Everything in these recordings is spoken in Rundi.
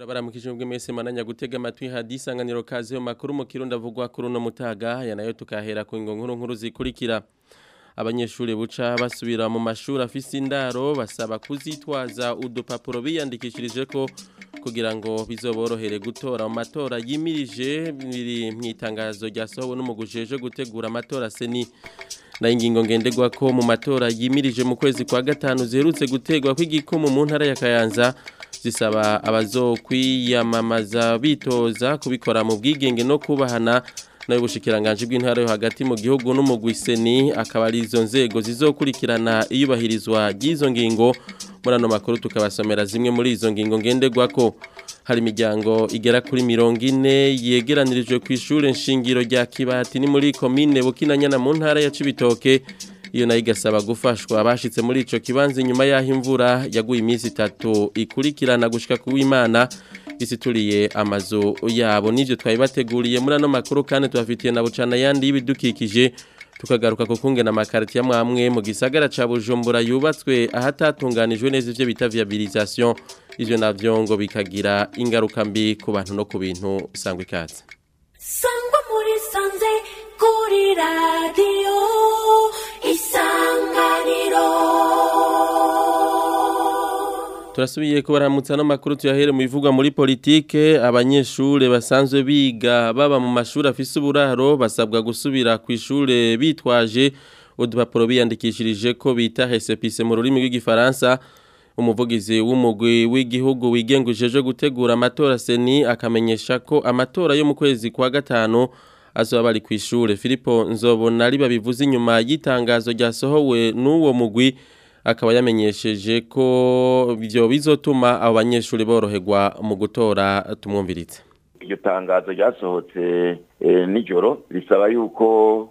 turabaramukije ubwo mwese mananya gutega amatwi hadisanganiro kaze mu makuru mu kirundi avugwa kuri uno mutaga aya nayo tukahera ku ngo nkuru nkuru zikurikira abanyeshuri buca basubira mu mashuri afise indaro basaba kuzitwaza udupapuro biyandikishirije ko kugira ngo bizoborohere gutora mu matora yimirije biri mu itangazo ryasohowe n'umugujeje gutegura amatora seni na ingingo ngendegwa ko mu matora yimirije mu kwezi kwa gatanu ziherutse gutegwa kw'igikumu mu ntara ya Kayanza zisaba abazokwiyamamaza bitoza kubikora mu bwigenge no kubahana nayo bushikiranganje bw'intara yo hagati mu gihugu n'umugwiseni akaba ari izo nzego zizokurikirana iyubahirizwa ry'izo ngingo muri ano makuru tukabasomera zimwe muri izo ngingo ngenderwako hari imiryango igera kuri mirongo ine yegeranirijwe ku ishure nshingiro rya kibati ni muri komine bukinanyana mu ntara ya cibitoke iyo nayo igasaba gufashwa abashitse muri ico kibanza inyuma y'aho imvura yaguye iminsi itatu ikurikirana gushika ku w'imana isituriye amazu yabo n'ivyo twabibateguriye muri ano makuru kandi tubafitiye na bucana yandi y'ibidukikije tukagaruka ku kungena amakariti ya mwamwe mu gisagara ca Bujumbura yubatswe ahatatunganijwe neza ivyo bita viabilisation ivyo navyo ngo bikagira ingaruka mbi ku bantu no ku bintu sangwa ikaze sangwa muri sanze kuri radio isanganiro turasubiye kubaramutsa no makuru tuyahere mu bivugwa muri politike abanyeshure basanzwe biga baba mu mashuri afise uburaro basabwa gusubira ku ishure bitwaje udupapuro biyandikishirije ko bita récépissé mu rurimi rw'igifaransa umuvugizi w'umugwi w'igihugu wigengujeje gutegura amatora seni akamenyesha ko amatora yo mu kwezi kwa gatanu azoba bari ku ishure Filipo Nzobona ari babivuze inyuma y'itangazo ryasohowe n'uwo mugwi akaba yamenyesheje ko ibyo bizotuma abo banyeshuri boroherwa mu gutora tumwumviritse iryo tangazo ryasohotse nijoro risaba yuko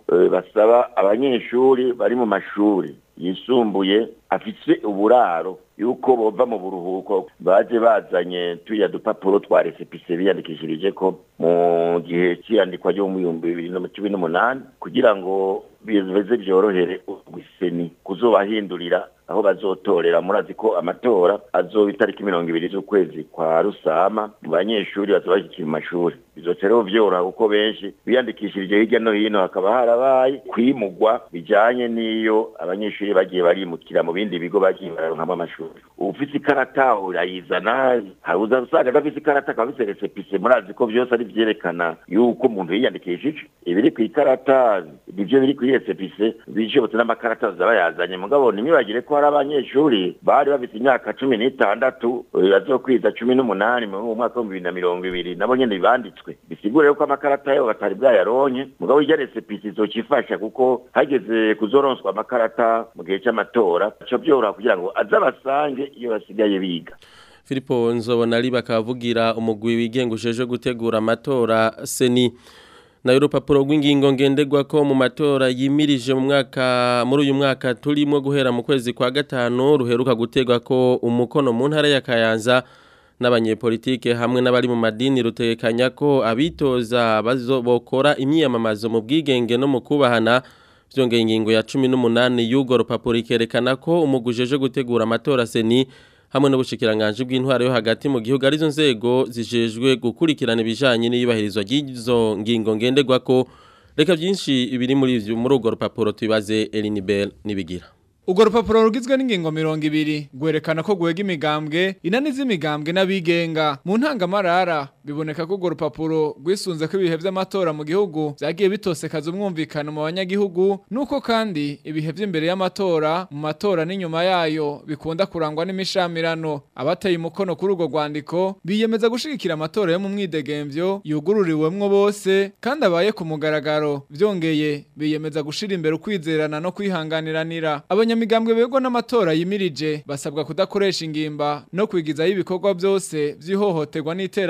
basaba abanyeshuri bari mu mashuri yisumbuye afise uburaro yuko bova mu buruhuko baje bazanye tuya dupapuro twa resepise biyandikishirije ko mu gihe cy'iyandikwa ryo mu bihumbi bibiri na cumi n'umunani kugira ngo bize byorohere guseni kuzobahindurira aho bazotorera murazi ko amatora azoba itariki mirongo ibiri z'ukwezi kwa rusama mu banyeshuri bazoba bashyikira mu mashuri bizoca rero vyoroha kuko benshi biyandikishirije hirya no hino hakaba harabaye kwimugwa bijanye n'iyo abanyeshuri bagiye barimukira mu bindi bigo bagiye bararonkamo amashuri ufise ikarata urayizana hari uza usanga adafise ikarata akaba afise resepise murazi ko vyose ari vyerekana yuko umuntu yiyandikishije ibiri ku ikarata nivyo biri kuri resepise bishobotse n'amakarata baza bayazanye mugabo nimwibagire ko hari abanyeshuri bari bafise imyaka cumi n'itandatu bazokwiza cumi n'umunani mu mwaka w'ibihumbi bibiri na mirongo ibiri nabo nyene banditswe bisigure yuko amakarata yabo batari bwayaronke mugabo irya resepise izocifasha kuko hageze kuzoronswa amakarata mu gihe c'amatora co vyoroha kugira ngo aze abasange iyo basigaye biga Filipo Nzobona ari bakavugira umugwi wigengujeje gutegura amatora seni nayo urupapuro rw'ingingo ngenderwa ko mu matora yimirije mu mwaka muri uyu mwaka turimo guhera mu kwezi kwa gatanu ruheruka gutegwa ko umukono mu ntara ya Kayanza n'abanyepolitike hamwe n'abari mu madini rutekanya ko abitoza bazobokora imyiyamamazo mu bwigenge no mu kubahana byongeye ingingo ya 18 y'ugo rupapuro ikerekana ko umugujeje gutegura amatora seni hamwe n'ubushikiranganje bw'intwaro yo hagati mu gihugu arizo nzego zijejwe gukurikirana ibijanye n'iyubahirizwa ry'izo ngingo ngenderwa ko reka byinshi ibiri muri ivyo muri urwo rupapuro tubibaze Elinibel nibigira Ugo rupapuro rugizwe n'ingingo mirongo ibiri gwerekana ko gwega imigambwe inani z'imigambwe n'abigenga mu ntangamarara biboneka ko urwo rupapuro rwisunze ko ibihe vy'amatora mu gihugu vyagiye bitosekaza umwumvikano mu banyagihugu nuko kandi ibihe vy'imbere y'amatora mu matora n'inyuma yayo bikunda kurangwa n'imishamirano abateye umukono kuri urwo rwandiko biyemeza gushigikira amatora yo mu mwidegemvyo yugururiwemwo bose kandi abaye ku mugaragaro vyongeye biyemeza gushira imbere ukwizerana no kwihanganiranira abanyamigambwe begwa n'amatora yimirije basabwa kudakoresha ingimba no kwigizayo ibikorwa byose vy'ihohoterwa n'iterabwoba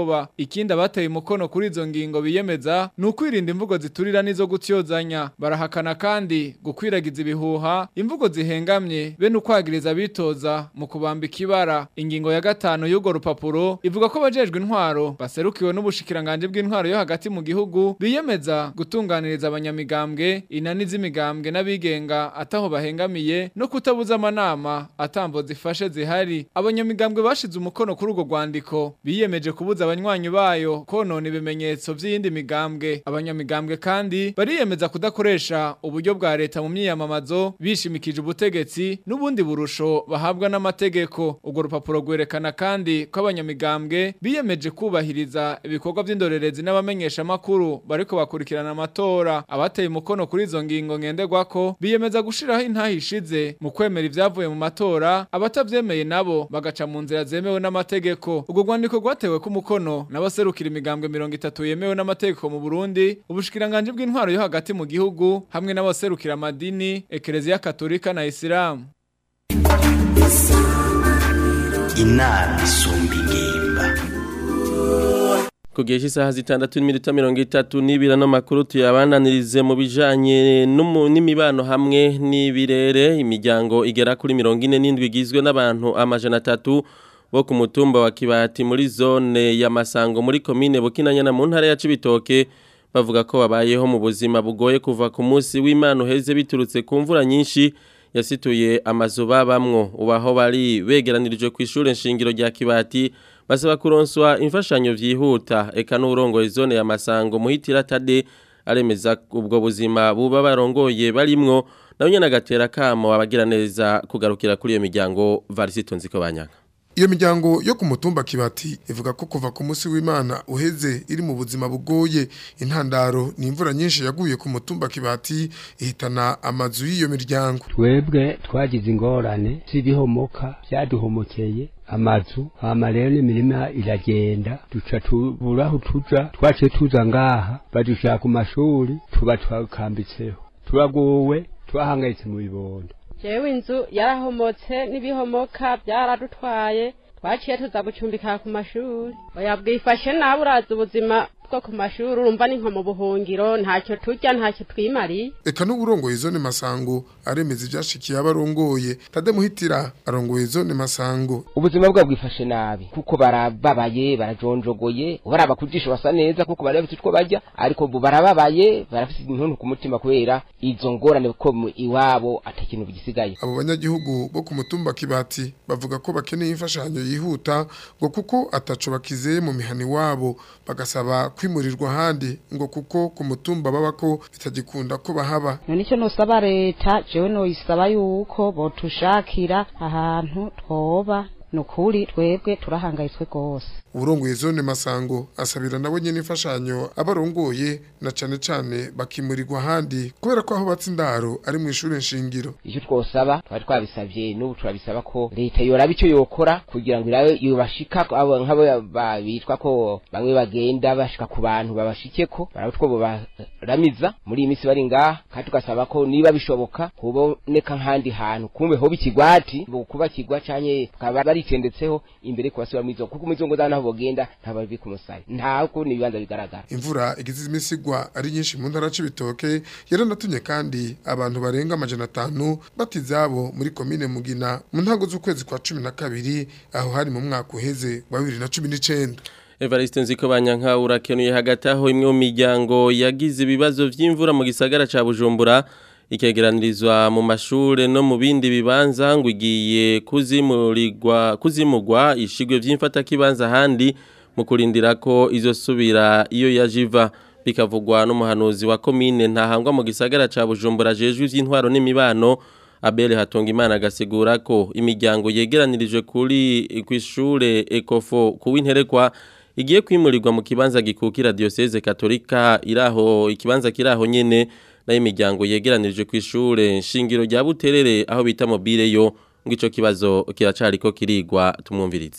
ubwoba ikindi abateye umukono kuri izo ngingo biyemeza ni ukwirinda imvugo ziturira n'izo gutyozanya barahakana kandi gukwiragiza ibihuha imvugo zihengamye be n'ukwagiriza abitoza mu kubamba ikibara ingingo ya gatanu y'urwo rupapuro ivuga ko abajejwe intwaro baserukiwe n'ubushikiranganje bw'intwaro yo hagati mu gihugu biyemeza gutunganiriza abanyamigambwe inani z'imigambwe n'abigenga ataho bahengamiye no kutabuza amanama atambo zifashe zihari abanyamigambwe bashize umukono kuri urwo rwandiko biyemeje kubuza abanywanyi bayo konona ibimenyetso by'iyindi migambwe abanyamigambwe kandi bariyemeza kudakoresha uburyo bwa leta mu myiyamamazo bishimikije ubutegetsi n'ubundi burusho bahabwa n'amategeko urwo rupapuro rwerekana kandi ko abanyamigambwe biyemeje kubahiriza ibikorwa by'indorerezi n'abamenyesha makuru bariko bakurikirana amatora abateye umukono kuri izo ngingo ngenderwako biyemeza gushiraho intahishize mu kwemera ivyavuye mu matora abatavyemeye nabo bagaca mu nzira zemewe n'amategeko urwo rwandiko rwatewe ku mukono n'abaserukira imigambwe mirongo itatu yemewe n'amategeko mu Burundi ubushikiranganje bw'intwaro yo hagati mu gihugu hamwe n'abaserukira amadini ekereziya katolika na isilamu inama isumba ingimba Kugesha isaha zitandatu n'iminota mirongo itatu n'ibira n'amakuru tuyabananirize mu bijanye n'umu- n'imibano hamwe n'ibirere imiryango igera kuri mirongo ine n'indwi igizwe n'abantu amajana atatu bo ku mutumba wa Kibati muri zone ya Masango muri komine Bukinanyana mu ntara ya Cibitoke bavuga ko babayeho mu buzima bugoye kuva ku munsi w'Imana uheze biturutse ku mvura nyinshi yasituye amazu babamwo ubaho bari begeranirijwe ku ishure nshingiro rya Kibati basaba kuronswa imfashanyo vyihuta eka n'urongoye zone ya Masango muhitira tade aremeza ubwo buzima buba barongoye barimwo nawe nyene agatera kamo abagira neza kugarukira kuri iyo miryango Varisito nziko banyaka Iyo miryango yo ku mutumba kibati ivuga ko kuva ku munsi w'Imana uheze iri mu buzima bugoye intandaro ni imvura nyinshi yaguye ku mutumba kibati ihitana amazu y'iyo miryango twebwe twagize ingorane z'ibihomoka byaduhomokeye amazu hama rero n'imirima iragenda duca tubura aho tuja twaciye tuza ngaha badushaka ku mashuri tuba twakambitseho turagowe twahangayitse mu bibondo jewe inzu yarahomotse n'ibihomoka byaradutwaye twaciye tuza gucumbika ku mashuri oya bwifashe nawe urazi ubuzima bwo ku mashuri urumva ni nko mu buhungiro ntacyo turya ntacyo twimariye eka n'uburongoye zone masango aremeza ivyashikiye abarongoye tade muhitira arongoye zone masango ubuzima bwabo bwifashe nabi kuko barababaye barajonjogoye baraba kujisho basa neza kuko bari bafite utwo barya ariko ubu barababaye barafite intuntu ku mutima kubera izo ngorane ko mu iwabo ata kintu bigisigaye abo banyagihugu bo ku mutumba kibati bavuga ko bakeneye imfashanyo yihuta ngo kuko ataco bakizeye mu mihani wabo bagasaba kwimurirwa ahandi ngo kuko ku mutumba babako bitagikunda ko bahaba none icyo nosaba leta jewe noyisaba yuko botushakira ahantu twoba nukuri twebwe turahangayitswe rwose uburongoye zone masango asabira nabo nyene imfashanyo abarongoye na cane cane bakimurirwa ahandi kubera ko aho batse indaro ari mu ishure nshingiro icyo twosaba twari twabisabye n'ubu turabisaba ko leta yoraba icyo yokora kugira ngo irabe yobashika abo nk'abo ba- bitwa ko bamwe bagenda bashika ku bantu babashikeko baraba two baramiza muri iyi minsi bari ngaha kandi tugasaba ko niba bishoboka kuboneka nk'ahandi hantu kumbe hoba ikigwati kuba kigwa canke bakaba baritendetseho imbere kubasiba mizo kuko imizongo zabo naho bogenda ntababi ku musaya ntako ni ibibanza bigaragara imvura igize iminsi igwa ari nyinshi mu ntara c'ibitoke yaranatumye kandi abantu barenga amajana atanu bata izabo muri komine mugina mu ntango z'ukwezi kwa cumi na kabiri aho hari mu mwaka uheze wa bibiri na cumi n'icenda Evariste nziko banyanka urakenuye hagati aho imwe mu miryango yagize ibibazo vy'imvura mu gisagara ca Bujumbura ikegeranirizwa mu mashure no mu bindi bibanza ngo igiye kuzimurirwa kuzimugwa ishigwe vy'imfata kibanza handi mu kurindira ko izosubira iyo yajiva bikavugwa n'umuhanuzi wa komine ntahangwa mu gisagara ca Bujumbura jejwe ivy'intwaro n'imibano Abel Hatongimana agasigura ko imiryango yegeranirijwe kuri kwishure Ecofo kuwinterekwa igiye kwimurirwa mu kibanza gikukira diocese katolika iraho ikibanza kiraho nyene nayo imiryango yegeranirijwe kwishure nshingiro rya Buterere aho bita mobile yo ngo ico kibazo kiracariko kirigwa tumwumvirize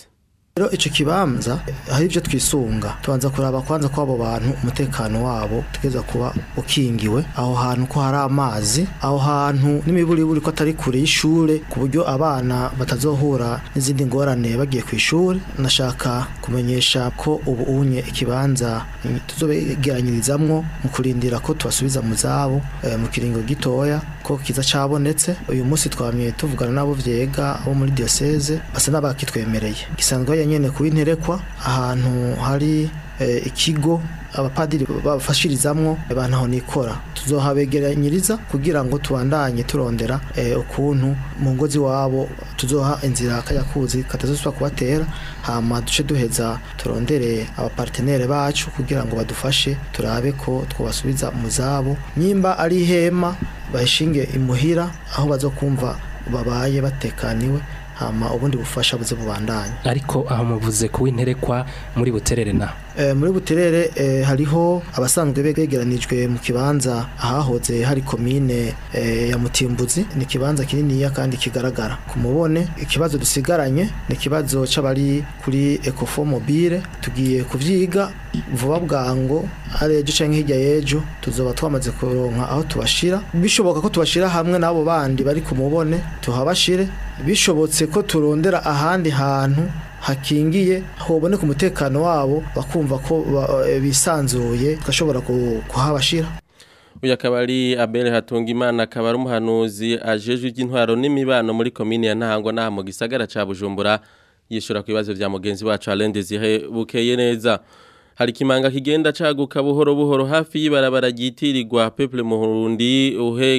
rero ico kibanza hari ivyo twisunga tubanza kuraba kwanza ko abo bantu umutekano wabo tugeza kuba ukingiwe aho hantu ko hari amazi aho hantu n'imiburiburi ko atari kure y'ishure ku buryo abana batazohura n'izindi ngorane bagiye ku ishure nashaka kumenyesha ko ubu unye ikibanza tuzobegeranyirizamwo mu kurindira ko tubasubiza mu zabo eh, mu kiringo gitoya ko kiza cabonetse uyu munsi twamye tuvugana nabo vyega abo muri diocese basa n'abakitwemereye gisanzwe ya nyene kuwinterekwa ahantu hari eh, ikigo abapadiri bafashirizamwo abantu aho nikora tuzohabegeranyiriza kugira ngo tubandanye turondera eh, ukuntu mu ngozi wabo tuzoha inzira kayakuzi katazosubira kubatera hama duce duheza turondere abapartenere bacu kugira ngo badufashe turabe ko twobasubiza mu zabo nyimba ari ihema bayishinge imuhira aho bazokumva babaye batekaniwe hama ubundi bufasha buze bubandanye ariko aho muvuze kuwinterekwa muri buterere na e, muri buterere e, hariho abasanzwe begeranijwe mu kibanza ahahoze hari komine e, ya Mutimbuzi ni kibanza kininiya kandi kigaragara kumubone ikibazo dusigaranye ni kibazo c'abari kuri Ecofo Mobile tugiye kuvyiga vuba bwango ari ejo canke hirya y'ejo tuzoba twamaze kuronka aho tubashira bishoboka ko tubashira hamwe n'abo bandi bari kumubone tuhabashire bishobotse ko turondera ahandi hantu hakingiye hoboneka umutekano wabo bakumva ko bisanzuye tugashobora kuhabashira uyu akaba ari abere hatunga imana akaba ari umuhanuzi ajejwe iby'intwaro n'imibano muri komini ya ntahangwa n'aha mu gisagara cya bujumbura yishyura ku bibazo bya mugenzi wacu arende zihe bukeye neza hari ikimanga kigenda caguka buhoro buhoro hafi y'ibarabara ryitirirwa peple muhurundi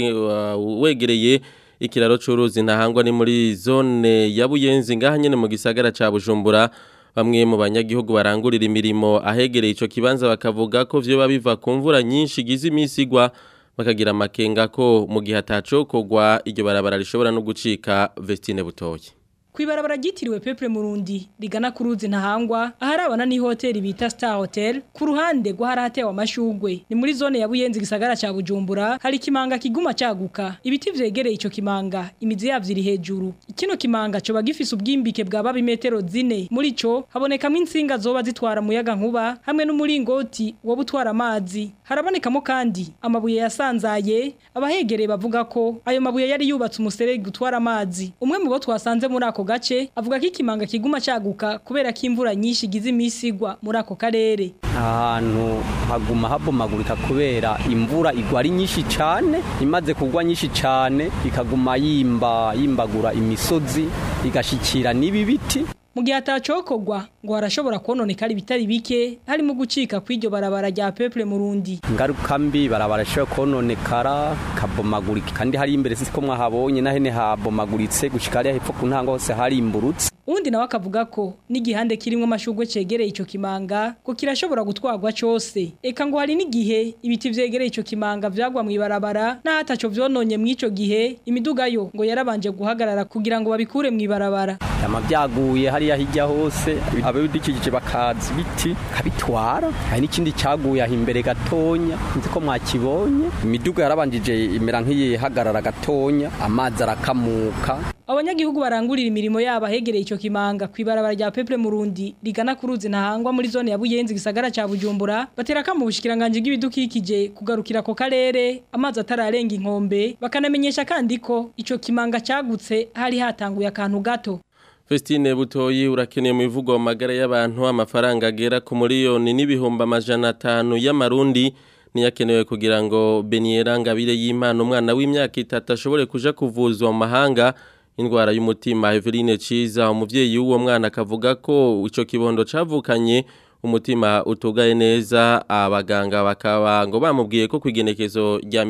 wegereye ikiraro c'uruzi ntahangwa ni muri zone ya Buyenzi ngaha nyene mu gisagara ca Bujumbura bamwe mu banyagihugu barangurira imirimo ahegereye ico kibanza bakavuga ko vyo biva ku mvura nyinshi gize imisigwa bakagira amakenga ko mu gihe atacokogwa iryo barabara rishobora no gucika Vestine Butoyi Kwibarabara ryitiriwe Peple Murundi rigana ku ruzi ntahangwa aharabana ni hoteli bita Star Hotel ku ruhande rwo haratewe amashugwe ni muri zone ya Buyenzi gisagara ca Bujumbura hari kimanga kiguma caguka ibiti vyegereye ico kimanga imizi yavyo iri hejuru kino kimanga coba gifise ubwimbike bwa babi metero zine muri co habonekamo insinga zoba zitwara muyaga nkuba hamwe n'umuringoti wo butwara amazi harabonekamo kandi amabuye yasanzaye abahegereye bavuga ko ayo mabuye yari yubatse umuserege gutwara amazi umwe mu bo twasanze muri ako gace avuga ko ikimanga kiguma caguka kubera ko imvura nyinshi igize imisi igwa muri ako karere ahantu haguma habomagurika kubera imvura igwa ari nyinshi cyane imaze kugwa nyinshi cyane ikaguma yimba yimbagura imisozi igashikira n'ibi biti mu gihe atacokogwa ngo harashobora kononekara ibitari bike harimo gucika kw'iryo barabara rya Peple Murundi ingaruka mbi barabara ishobora kononekara kabomagurika kandi hari imbere siko mwahabonye nahene habomaguritse gushika hariya hepfo ku ntango hose hari imburutse undi nawe akavuga ko n'igihande kirimo amashugwe cegereye ico kimanga ko kirashobora gutwarwa cose eka ngo hari n'igihe ibiti vyegereye ico kimanga vyagwa mw'ibarabara n'ahataco vyononye mw'ico gihe imiduga yo ngo yarabanje guhagarara kugira ngo babikure mw'ibarabara yama vyaguye hariya hirya hose ababidikikije bakaza ibiti kabitwara hari n'ikindi caguye aho imbere gatonya nzi ko mwakibonye imiduga yarabanjije imera nk'iyihagarara gatonya amazi arakamuka abanyagihugu barangurira imirimo yabo ahegereye ico kimanga kwibarabara rya Peple Murundi rigana ku ruzi ntahangwa muri zone ya Buyenzi gisagara ca Bujumbura bateraka mu bushikiranganje bw'ibidukikije kugarukira ko karere amazi atararenga inkombe bakanamenyesha kandi ko ico kimanga cagutse hari hatanguye akantu gato Festine Butoyi urakeneye mu bivugo magara y'abantu amafaranga agera ku miliyoni n'ibihumbi amajana atanu y'amarundi niyakenewe kugira ngo Beniera Ngabire y'Imana umwana w'imyaka itatu ashobore kuja kuvuzwa mu mahanga indwara y'umutima Eveline Ciza umuvyeyi w'uwo mwana akavuga ko ico kibondo cavukanye umutima utugaye neza abaganga bakaba ngo bamubwiye ko kwigenekezo rya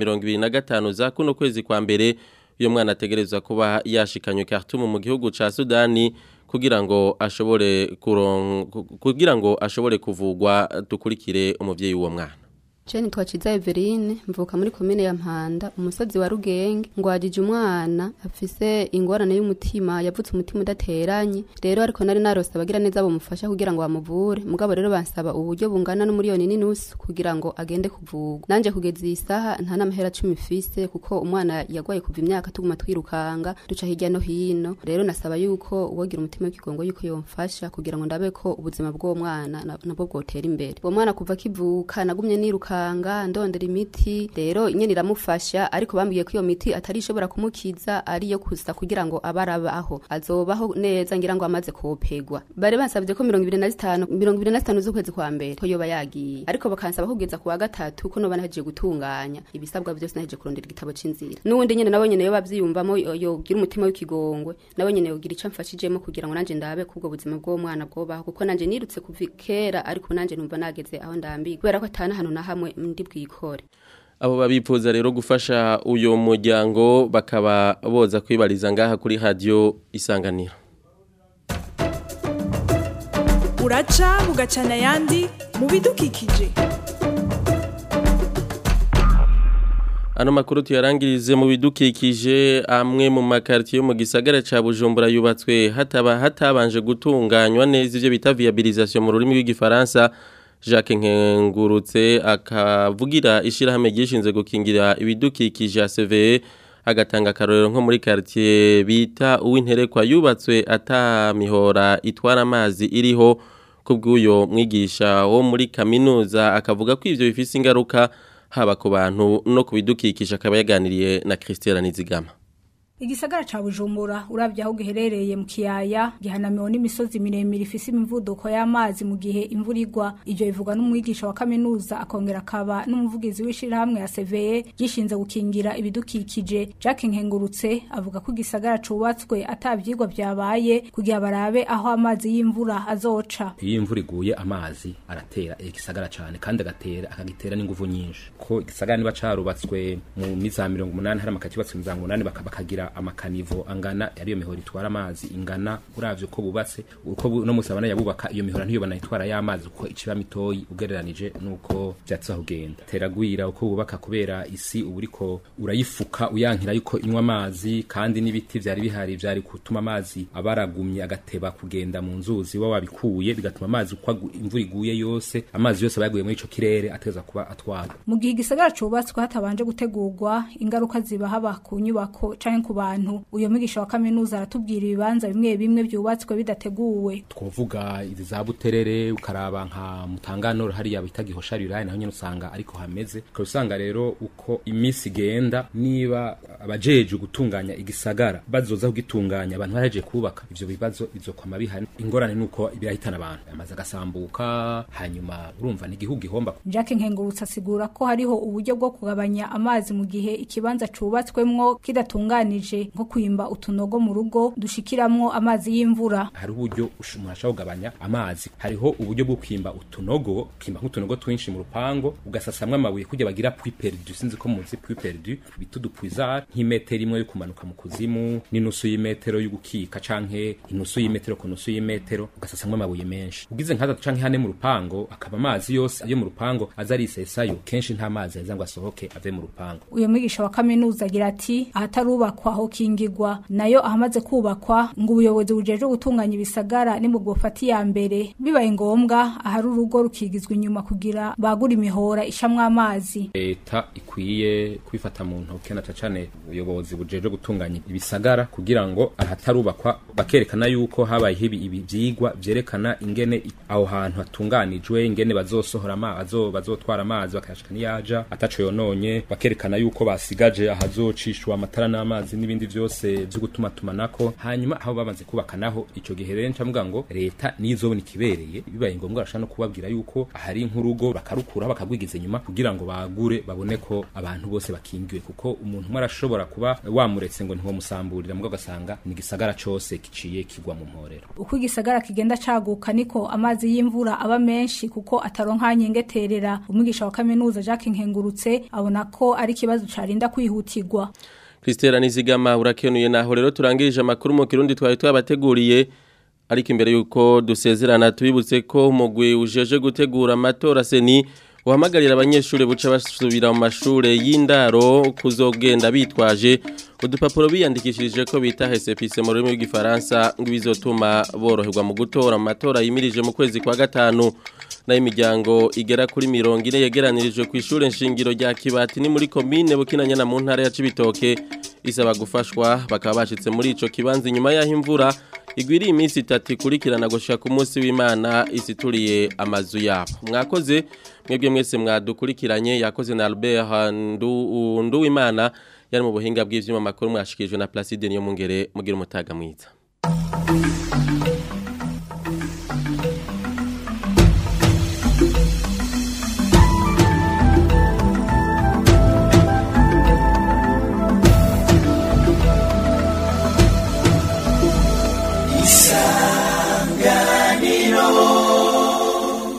25 za kuno kwezi kwa mbere uyo mwana ategerezwa kuba yashikanywe Khartoum mu gihugu ca Sudani kugira ngo ashobore kugira ngo ashobore kuvugwa dukurikire umuvyeyi w'uwo mwana Jane twaciza Everine mvuka muri komine ya Mpanda umusozi wa Rugenge ngwajije umwana afise ingorane y'umutima yavutse umutima udateranye rero ariko nari narose abagira neza bamufasha kugira ngo bamuvure mugabo rero bansaba uburyo bungana n'umuriyoni n'inusu kugira ngo agende kuvugwa nanje kugeza iyi saha nta n'amahera cumi fise kuko umwana yagwaye kuva imyaka tuguma twirukanga duca hirya no hino rero nasaba yuko uwogira umutima w'ikigongo yuko yomfasha kugira ngo ndabe ko ubuzima bw'uwo mwana na- nabwo bwotera imbere uwo mwana kuva akivuka nagumye nirukanga ndondera imiti rero nyene iramufasha ariko bambwiye ko iyo miti atari ishobora kumukiza ariyo gusa kugira ngo abe arabaho azobaho neza ngira ngo amaze kopegwa bari bansabye ko mirongo ibiri na zitanu mirongo ibiri na zitanu z'ukwezi kwa mbere ko yoba yagiye ariko bakansaba kugeza ku wa gatatu ko noba nahejeje gutunganya ibisabwa byose nahejeje kurondera igitabo c'inzira n'uwundi nyene nawe nyene yoba avyiyumvamo yo- yogira umutima w'ikigongwe nawe nyene yogira ico amfashijemo kugira ngo nanje ndabe kubwo buzima bw'uwo mwana bwobaho kuko nanje nirutse kuva kera ariko nanje numva nageze aho ndambiwe kubera ko atana hano na hamwe ndi bwikore abo babifuza rero gufasha uyo muryango bakaba boza kwibariza ngaha kuri radio isanganiro uraca bugacana ayandi mu bidukikije Ano makuru tuyarangirize mu bidukikije amwe mu makartier yo mu gisagara ca Bujumbura yubatswe hataba hatabanje gutunganywa neza ivyo bita viabilisation mu rurimi rw'igifaransa Jacques Nkengurutse akavugira ishirahamwe gishinze gukingira ibidukikije ACVE agatanga akarorero nko muri quartier bita uwinterekwa yubatswe ata mihora itwara amazi iriho kubw'uyo mwigisha wo muri kaminuza akavuga ko ivyo bifise ingaruka haba ku bantu no ku bidukikije akaba yaganiriye na Christelle Nizigama Igisagara ca Bujumbura uravye aho giherereye mu kiyaya gihanamiwe n'imisozi miremire ifise imivuduko y'amazi mu gihe imvura igwa ivyo bivugwa n'umwigisha wa kaminuza akongera akaba n'umuvugizi w'ishirahamwe ya CVE gishinze gukingira ibidukikije Jacques Nkengurutse avuga ko igisagara cubatswe atavyigwa vyabaye kugira barabe aho amazi y'imvura azoca iyo imvura iguye amazi aratera igisagara cyane kandi agatera akagitera n'inguvu nyinshi ko igisagara niba carubatswe mu miza mirongo umunani hari amakati yubatswe mu za umunani baka- bakagira amakanivo angana ariyo mihora itwara amazi ingana uravye uko bubatse uko bu- no musabana yabubaka iyo mihora ntiyobana itwara y'amazi uko iciba mitoyi ugereranije nuko vyatsa kugenda teragwira uko bubaka kubera isi uba uriko urayifuka uyankira yuko inywa amazi kandi n'ibiti vyari bihari vyari gutuma amazi abaragumye agateba kugenda mu nzuzi wa wabikuye bigatuma amazi uko agu- imvura iguye yose amazi yose abayaguye muri ico kirere ateza kuba atwara mu gihe igisagara cubatswe hatabanje gutegurwa ingaruka ziba haba ku nyubako canke ku bantu uyo mwigisha wa kaminuza aratubwira ibibanza bimwe bimwe vyubatswe bidateguwe twovuga izi za buterere ukaraba nka mutangano hariya bita gihosha rurayi naho nyene usanga ariko hameze ukaba usanga rero uko iminsi igenda niba abajeje gutunganya igisagara bazoza kugitunganya abantu baraje kubaka ivyo bibazo bizokwama bihari ingorane nuko birahitana abantu amazi agasambuka hanyuma urumva ni igihugu gihomba Jacques Nkengurutse asigura ko hariho uburyo bwo kugabanya amazi mu gihe ikibanza cubatswemwo kidatunganije nko kwimba utunogo mu rugo dushikiramwo amazi y'imvura hari uburyo ush- umuntu ashobora kugabanya amazi hariho uburyo bwo kwimba utunogo kwimba nk'utunogo twinshi mu rupango ugasasamwo amabuye kugira bagira puits perdu sinzi ko muzi puits perdu bita udupuizard nk'imetero imwe yo kumanuka mu kuzimu n'inusu y'imetero yo gukika canke inusu y'imetero ku nusu y'imetero ugasasamwo amabuye menshi ugize nk'atatu canke hane mu rupango akaba amazi yose yo mu rupango aza arisesayo kenshi nta mazi aheza ngo asohoke ave mu rupango uyo mwigisha wa kaminuza agira ati ahatarubakwa ho kingigwa nayo ahamaze kubakwa ngo ubuyobozi bujejwe gutunganya ibisagara ni mu bwofata iya mbere bibaye ngombwa ahari urugo rukigizwa inyuma kugira bagura imihora ishamwo amazi leta ikwiye kwifata mu ntoke na cane ubuyobozi bujejwe gutunganya ibisagara kugira ngo ahatarubakwa bakerekana yuko habayeho ibi ibi vyigwa vyerekana ingene i- aho hantu hatunganijwe ingene bazosohora amazi bazotwara amazi bakayashika niyaja ataco yononye bakerekana yuko basigaje ahazocishwa amatara n'amazi n'ibindi vyose vyo gutuma tumanako hanyuma aho bamaze kubaka naho ico gihe rero ncavuga ngo leta nizobona ikibereye bibaye ngombwa arashaka no kubabwira yuko ahari nk'urugo bakarukura bakagwigiza inyuma kugira ngo bagure babone ko abantu bose bakingiwe kuko umuntu umwe arashobora kuba wamuretse ngo ntiwomusamburira mugabo ugasanga ni igisagara cose kiciye kigwa mu mporero uko igisagara kigenda caguka niko amazi y'imvura aba menshi kuko ataronka nyengeterera umwigisha wa kaminuza Jacques Nkengurutse abona ko ari ikibazo carinda kwihutirwa Christelle Nizigama urakenuye naho rero turangirije amakuru mu kirundi twari twabateguriye ariko imbere yuko dusezerana tubibutse ko umugwi ujeje gutegura amatora seni uhamagarira abanyeshuri buca basubira mu mashure y'indaro kuzogenda bitwaje udupapuro biyandikishirije ko bita hesepise mu rurimi rw'igifaransa ngo bizotuma boroherwa mu gutora mu matora yimirije mu kwezi kwa gatanu nayo imiryango igera kuri mirongo ine yegeranirijwe ku ishure nshingiro rya kibati ni muri komine bukinanyana mu ntara ya cibitoke isaba gufashwa bakaba bashitse muri ico kibanza inyuma y'aho imvura igwiriye iminsi itatu ikurikirana gushika ku munsi w'imana isituriye amazu yabo mwakoze mwebwe mwese mwadukurikiranye yakoze na Albert Ndu Nduwimana yari mu buhinga bw'ivyuma makuru mwashikijwe na Placide niyo mungere mugira umutaga mwiza